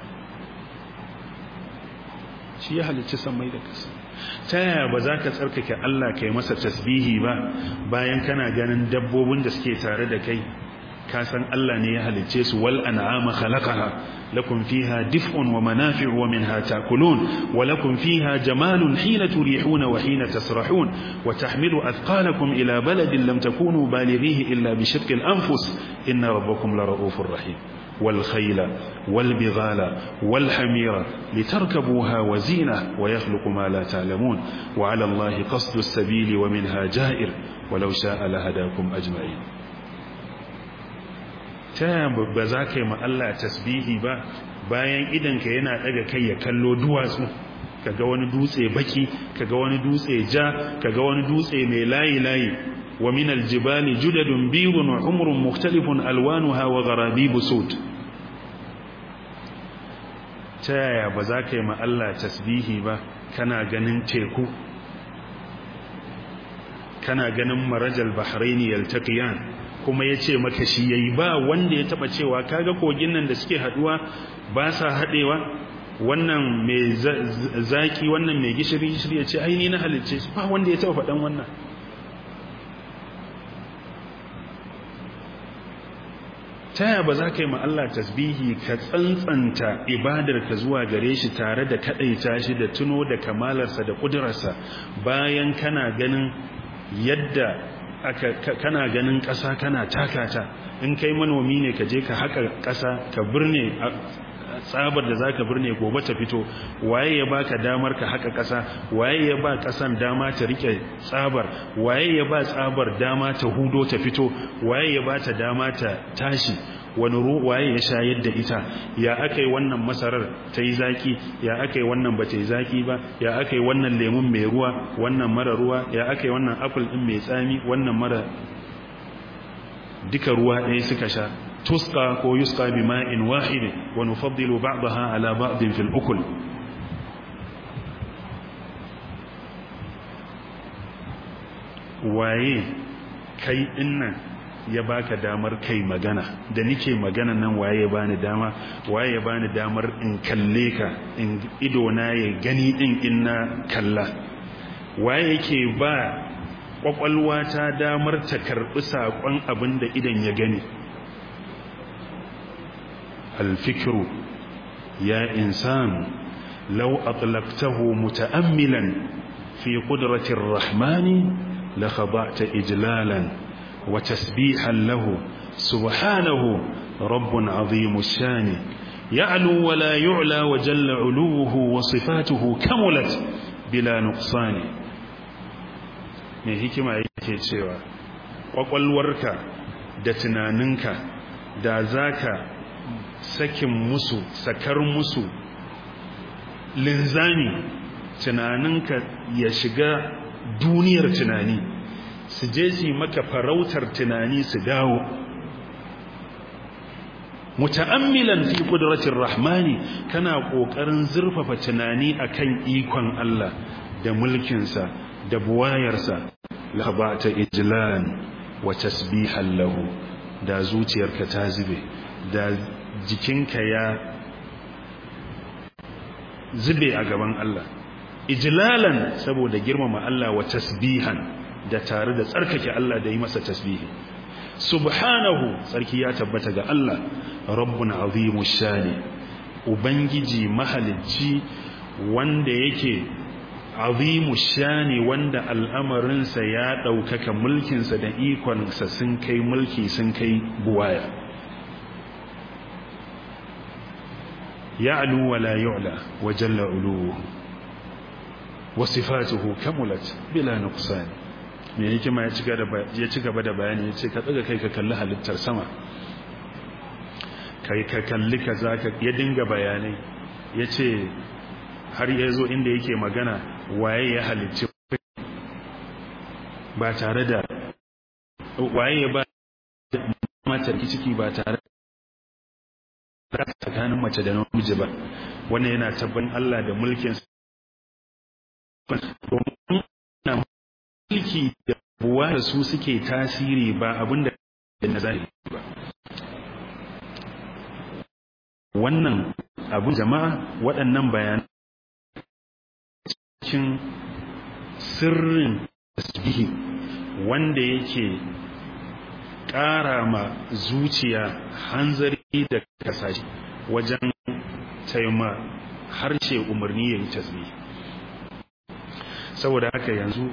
[SPEAKER 2] shi ya halicci samai da kasa ta yaya ba za ka tsarkake Allah kai masa tasbihi ba bayan kana ganin dabbobin da suke tare da kai ka san Allah ne ya halicce su wal an'ama khalaqaha lakum fiha dif'un wa manafi'u wa minha ta'kulun wa lakum fiha jamalun hina turihuna wa hina tasrahun wa tahmilu athqalakum ila baladin lam takunu balighihi illa bi shaqqil anfus inna rabbakum lara'ufur rahim والخيل والبغال والحمير لتركبوها وزينة ويخلق ما لا تعلمون وعلى الله قصد السبيل ومنها جائر ولو شاء لهداكم أجمعين ta ba za ka yi Allah tasbihi ba bayan idanka yana daga kai ya kallo duwatsu kaga wani dutse baki kaga wani dutse ja kaga wani dutse mai layi layi wa min aljibali judadun biyun wa humrun mukhtalifun alwanuha wa gharabibu sud ta yaya ba za ka yi ma Allah tasbihi ba kana ganin teku kana ganin marajal bahraini yaltaqiyan kuma ya ce maka shi ya yi ba wanda ya taba cewa kaga kogin nan da suke haduwa ba sa haɗewa wannan mai zaki wannan mai gishiri gishiri ya ce aini na halicce ba wanda ya taba faɗan wannan taya ba za ka yi Allah tasbihi ka tsantsanta ibadarka zuwa gare shi tare da kaɗaita shi da tuno da kamalarsa da ƙudurarsa bayan kana ganin yadda kana ganin ƙasa kana takata in kai manomi ne ka je ka haƙa ƙasa ka birne tsabar da za ka birne gobe ta fito waye ya baka damar ka haƙa ƙasa waye ya ba ƙasan dama ta rike tsabar waye ya ba tsabar dama ta hudo ta fito waye ya ba ta dama ta tashi wani waye ya shayar da ita ya aka yi wannan masarar ta yi zaki ya aka yi wannan ba ta yi zaki ba ya aka yi wannan lemun mai ruwa wannan mara ruwa ya aka yi wannan apple ɗin mai tsami wannan mara duka ruwa ɗaya suka sha tuska ko yuska bi ma'in wahidin wa nufaddilu ba'daha ala ba'din fil ukul waye kai dinnan ya baka damar kai magana da nike magana nan waye ya bani dama waye ya bani damar in kalle ka in ido na ya gani din in na kalla waye yake ba kwakwalwa ta damar ta karbi sakon abin da idan ya gani الفكر يا إنسان لو أطلقته متأملا في قدرة الرحمن لخضعت إجلالا وتسبيحا له سبحانه رب عظيم الشان يعلو ولا يعلى وجل علوه وصفاته كملت بلا نقصان mai hikima yake cewa ƙwaƙwalwarka da tunaninka da zaka sakin musu sakar musu linzami tunaninka ya shiga duniyar tunani su je su maka farautar tunani su dawo muta'ammilan fi qudratir rahmani kana kokarin zurfafa tunani akan ikon Allah da mulkinsa da buwayarsa labata ijlan wa tasbihan lahu da zuciyarka ta zube da jikinka ya zube a gaban Allah ijlalan saboda girmama Allah wa tasbihan da tare da tsarkake Allah da yi masa tasbihi subhanahu sarki ya tabbata ga Allah rabbun azimu shani ubangiji mahalicci wanda yake azimu shani wanda al'amarinsa ya ɗaukaka mulkinsa da ikonsa sun kai mulki sun kai buwaya ya'lu wa la yu'la wa jalla uluhu wa sifatuhu kamulat bila nuqsan me yake ma ya ci gaba da bayani ya ce ka tsaga kai ka kalli halittar sama kai ka kalli ka za ka ya dinga bayanai ya ce har ya zo inda yake magana waye ya halicci ba tare da waye ya ba matar ciki ba tare da tsakanin mace da namiji ba wannan yana tabbatin Allah da mulkin mulki da buwa da su suke tasiri ba abinda na zahiri ba wannan abin jama'a waɗannan bayanan cikin sirrin tasbihi wanda yake ƙara ma zuciya hanzari da kasashe wajen taima harshe umarni ya yi tasbihi saboda haka yanzu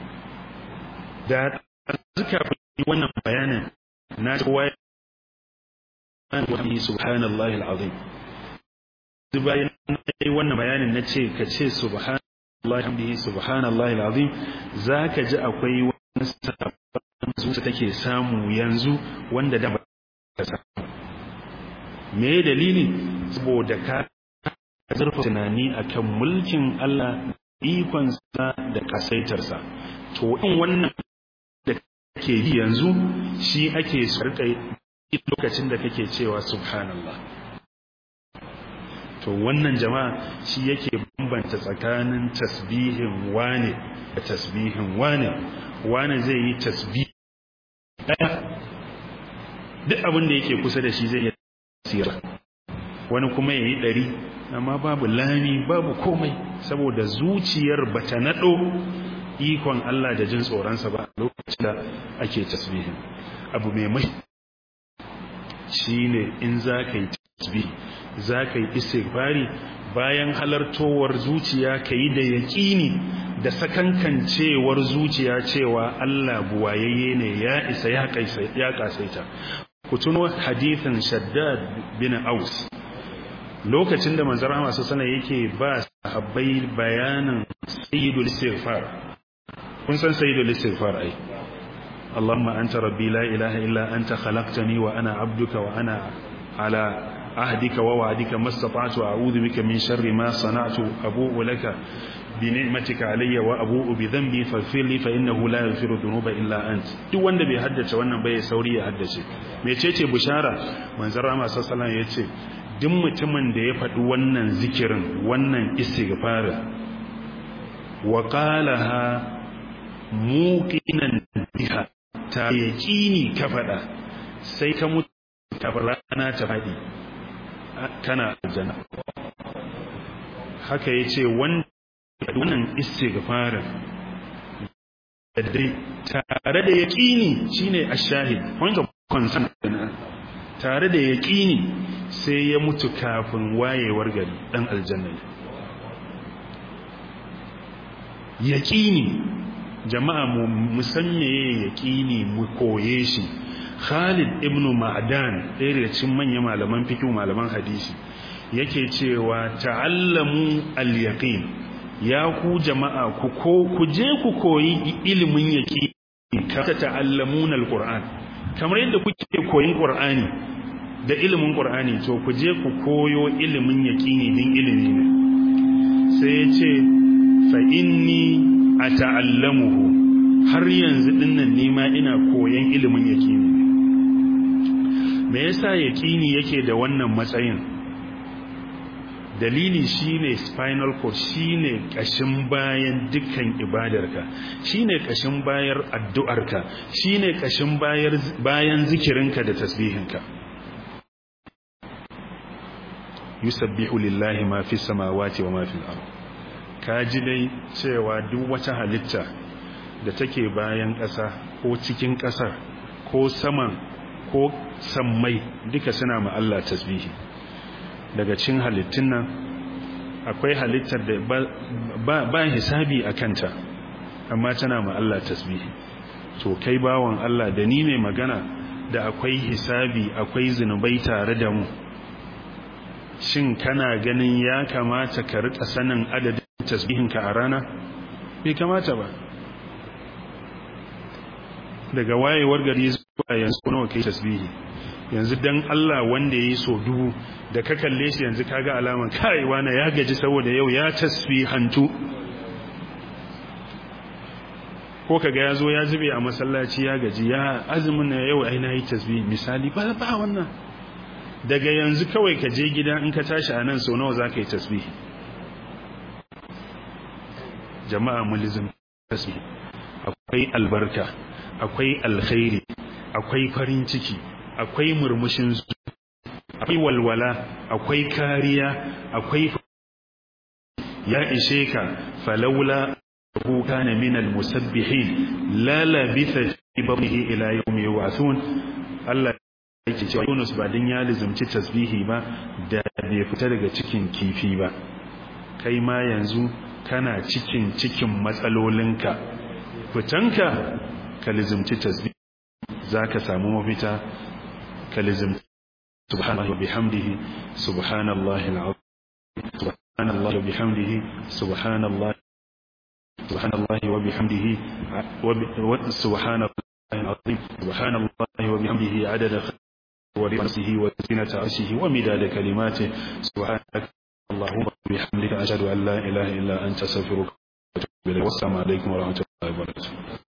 [SPEAKER 2] da zuka fi wannan bayanin na kowa wani subhanallahi al'azim bayan wannan bayanin na ce ka ce subhanallahi hamdihi subhanallahi al'azim za ka ji akwai wani sabon zuciya take samu yanzu wanda da ba ka samu me dalili saboda ka zurfa tunani akan mulkin Allah ikonsa da kasaitarsa to in wannan da kake yi yanzu shi ake sarka lokacin da kake cewa subhanallah to wannan jama'a shi yake bambanta tsakanin tasbihin wane da tasbihin wane wane zai yi tasbih daya duk abin da yake kusa da shi zai iya tsira wani kuma yayi ɗari amma babu lami babu komai saboda zuciyar bata nado ikon Allah da jin tsoronsa ba lokacin da ake tasbihin abu mai mai shine in za ka yi tasbih za ka yi istighfari bayan halartowar zuciya ka yi da yaƙini da sakankancewar zuciya cewa Allah buwayayye ne ya isa ya kasaita ku tuno hadithin shaddad bin aus lokacin da manzon Allah sallallahu alaihi yake ba sahabbai bayanin sayyidul istighfar kun san sayyidul istighfar ai اللهم أنت ربي لا إله إلا أنت خلقتني وأنا عبدك وأنا على عهدك ووعدك ما استطعت أعوذ بك من شر ما صنعت أبوء لك بنعمتك علي وأبوء بذنبي فاغفر لي فإنه لا يغفر الذنوب إلا أنت duk wanda bai haddace wannan bai sauri ya haddace mecece bushara manzon Rama sallallahu alaihi yace duk mutumin da ya faɗi wannan zikirin wannan istighfarin wa qalaha muqinan biha ta yaqini ka faɗa sai ka mutu ta rana ta faɗi kana aljanna haka yace wannan istighfarin dai tare da yaqini shine ash-shahid wanda consent tare da yaqini sai ya mutu kafin wayewar gari dan aljanna yaqini jama'a mu musamme yaqini mu koye shi Khalid ibn Ma'dan ɗaya daga cikin manyan malaman fiqh malaman hadisi yake cewa ta'allamu al-yaqin ya ku jama'a ku ko ku je ku koyi ilimin yaqini ka ta'allamuna al-Qur'an kamar yadda kuke koyin Qur'ani da ilimin Qur'ani to ku je ku koyo ilimin yaqini din ilimi ne sai ya ce fa inni ata'allamuhu har yanzu dinnan nima ina koyon ilimin yaqini me yasa yaqini yake da wannan matsayin dalili shine spinal cord shine kashin bayan dukkan ibadarka shine kashin bayar addu'arka shine kashin bayar bayan zikirinka da tasbihinka yusabbihu lillahi ma fis samawati wa ma fil ard kaji dai cewa duk wata halitta da take bayan ƙasa ko cikin ƙasar ko saman ko sammai duka suna ma Allah tasbihi daga cin halittun nan akwai halittar da ba, ba, hisabi a kanta amma tana ma Allah tasbihi to kai bawan Allah da ni mai magana da akwai hisabi akwai zinubai tare da mu shin kana ganin ya kamata ka rika sanin adadin tasbihinka a rana bai kamata ba daga wayewar gari zuwa yanzu nawa kai tasbihi yanzu dan Allah wanda yayi so dubu da ka kalle shi yanzu kaga alaman kai wani ya gaji saboda yau ya tasbihantu ko kaga yazo ya zube a masallaci ya gaji ya azumin na yau ai nayi tasbihi misali ba ba wannan daga yanzu kawai ka je gida in ka tashi anan so nawa zaka yi tasbihi jama'a mulizim tasbihi akwai albarka akwai alkhairi akwai farin ciki akwai murmushin su akwai walwala akwai kariya akwai ya ishe ka falaula hu kana min almusabbihin la labitha fi batnihi ila yawmi yub'athun Allah yake cewa Yunus ba din ya lizumci tasbihi ba da bai fita daga cikin kifi ba kai ma yanzu kana cikin cikin matsalolinka fitanka ka lizumci tasbihi zaka samu mafita ka lizumci subhanahu bihamdihi subhanallahi alazim subhanallahi bihamdihi subhanallahi subhanallahi wa bihamdihi wa subhanallahi alazim subhanallahi wa bihamdihi adada ورسه وزنة عرشه ومداد كلماته سبحانك اللهم وبحمدك أشهد أن لا إله إلا أنت أستغفرك وأتوب إليك والسلام عليكم ورحمة الله وبركاته